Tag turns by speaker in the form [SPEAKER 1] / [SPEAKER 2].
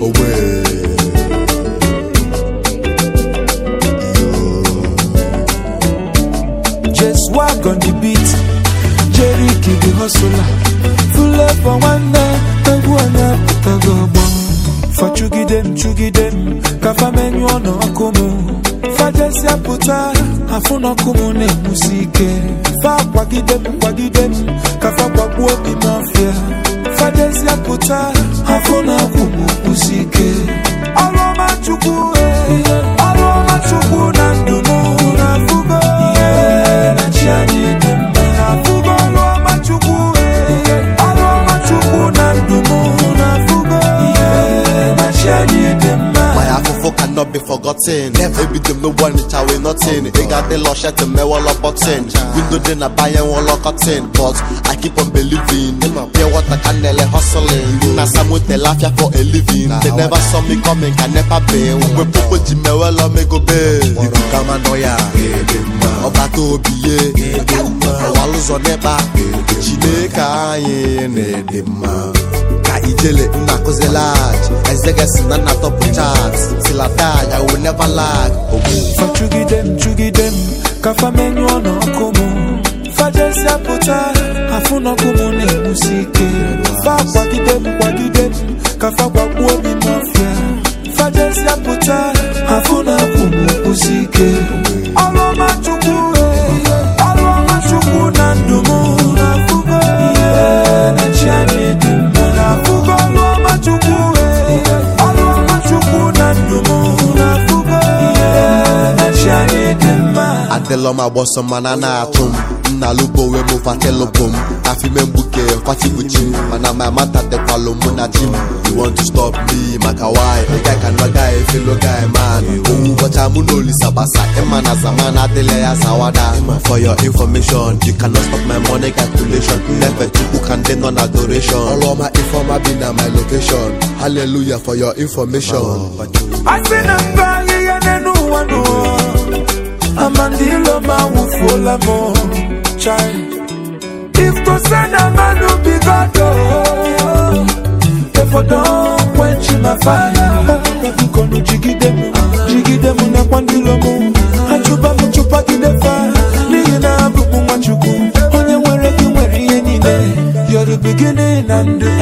[SPEAKER 1] owe
[SPEAKER 2] Just walk on the beat. Jerry Kid the hustler. Full up for one night. Egwu anya pụtago ọgbọ. Fa chugide m chugide m. Ka fa menyụọ n'ọkụ m. Fa jesịa pụta. Afụ n'ọkụ m na-enwusi ike. Fa kwagide m kwagide m. Ka fa gbagbuo obi m ọfịa. Fa jesịa pụta. Afụ n'ọkụ m kwụsi ike. Ọrụ ọma Chukwu. eh. Ọrụ ọma Chukwu na ndụ m. Na-afụgo. na chi anyị dị mma. Na-afụgo ọrụ ọma Chukwu. eh. Ọrụ ọma Chukwu na ndụ m. Na-afụgo. na chi anyị dị mma.
[SPEAKER 1] My afofo cannot be forgotten. Ebi dem no one it away nothing. They got the lush at the mewall of button. Window then I buy and wall of cotton. But I keep on believing. Pure water can nearly hustling. Now some with the laugh for a living. They never saw me coming, can never be. We popo jime well or me go be. Iku kama noya. Ọba tó biye. Ọwa lụzọ n'ịkpa. Chineke anyị na-ede mma. ka ijele nna akụzi lag ezegesi na nna tọpụ chat tilatag i will never lag ogbu
[SPEAKER 2] Fa chugide m chugide m ka fa menyụọ n'ọkụ m fa jesịa pụta afụ n'ọkụ m na-enwusi ike fa kwagide m kwagide m ka fa gbagbuo obi m ọfịa fa jesịa pụta afụ n'ọkụ m kwụsi ike ọrụ ọma chukwu eh, ọrụ ọma chukwu na ndụ m na-afụgo ihe na chi anyị dị mma na-afụgo ọrụ ọma chukwu eh, ọrụ ọma chukwu na ndụ m na-afụgo ihe na chi anyị dị mma
[SPEAKER 1] adịlọ m agbọsọ mana na-atụ m nna lubo wee mụ fatelụbụ m afime mgbuke kwatibuchi m mana ma mata dịkwalụ mụ na ji m you want to stop me maka why a guy can no guy fellow guy man owu ụbọcha mụ na olisa gbasa ịma na zaman adịla ya zawada for your information you cannot stop my money calculation nnefe chukwu ka ndị nọ na adoration ọrụ ọma ifeọma bi na my location hallelujah for your information
[SPEAKER 2] asị na mba ahịhịa n'elu ụwa n'ụwa amandilo ma wụfuola m chai if to say na mmadụ bigodo efodo kwenchi ma faya bikonu jigide m jigide m nakwa ndilo m achụba m chụpagide fa n'ihi na abụ m nwachukwu onye nwere gị nwere ihe niile You're the beginning and the